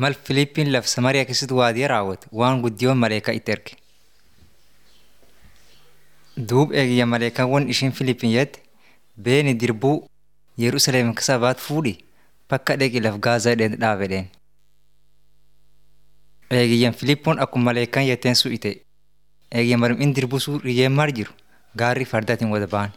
mal Filiippiin laf Samariyaa keessatti waadiyyaa raawwate waan guddiyoon maleekaa itti erge. Duub eegiyya maleekaawwan ishiin Filiippiin jette beeni dirbuu Yerusaleem keessa baat fuudhi bakka dheqi laf Gaazaa jedheen dhaabedheen. Eegiyyan Filiippoon akkuma maleekaan jetteen su'ite. Eegiyyan marmiin dirbuu suu riyyeen maar jiru gaarri fardaatiin wada ba'an.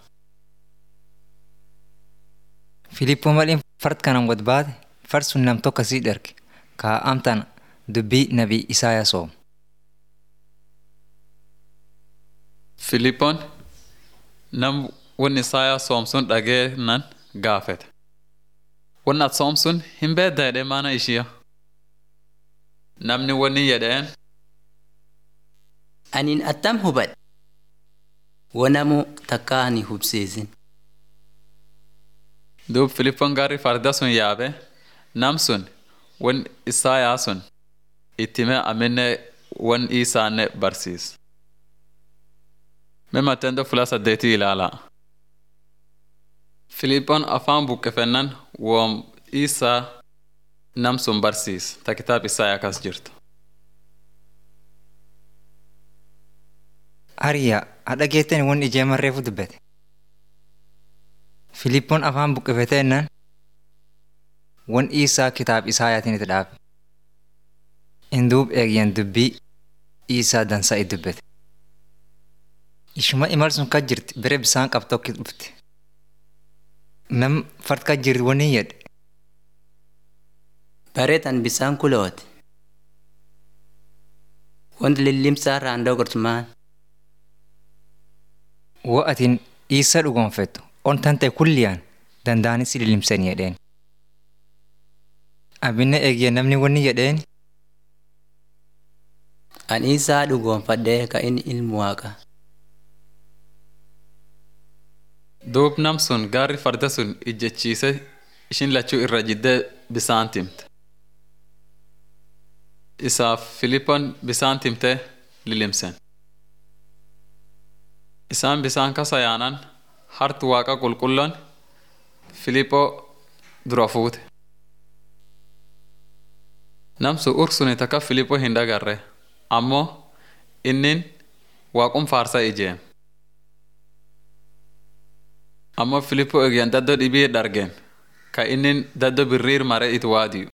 Filiippoon mal'iin fard kanaan wad baate fard sun nam tokko sii dherge kaa'amtaan dubbii nabii Isaayaa soom. Filiippoon nam wanni Isaayaa soomsun dhagee nan gaafete. Wanni ati soomsun hin beedda jedhee maana ishiya. Namni wanni jedheen Anin attam hubadhe. Wanamu takka ani hubsiisin. duub Filiippoon gaarri farda sun yaabe nam sun wan Isaayaa sun ittime aminne wan isaanne barsiis. Mee matendo fula saddeetii ilaalaa. Filiippoon afaan buqqifennan woom isaa nam sun barsiis ta kitaab Isaayaa kas jirtu. Ariyaa hadha geettani wanni ijeeman reefu dubbate. Filiippoon afaan buqqifete ennaan wan isaa kitaab Isaayaatiin itti dhaabe. Induub eegyan dubbii isaa dansaa itti dubbate. Ishuma imal sun kas jirti bere bisaan qabdu tokko dhufte. Nam fard kas jirti wanni jedhe. Bareetan bisaan kuloote. Wanti lillimsaa raandoo gortumaan. Wo atiin isa dhugoonfettu on tante kulliyaan danda'anis lilimsanii jedheen. Abinna eegiyya namni wanni jedheen Ani isaa dhugoonfadhee ka inni ilmu waaqa. Duub nam sun gaarri farda sun ijjechiise ishin lachuu irra jiddee bisaan timte. Isaaf Filiippoon bisaan timtee lilimsen. Isaan bisaan kasa yaanan hartu waaqa qulqulloon Filiiphoo dura fuute. Namsu ursuni takka Filiiphoo hin dhagarre ammoo innin waaqum faarsa ijeem. Ammoo Filiiphoo eegyan daddoo dhibii dhargeen ka innin daddoo birriir mare it waadiyu.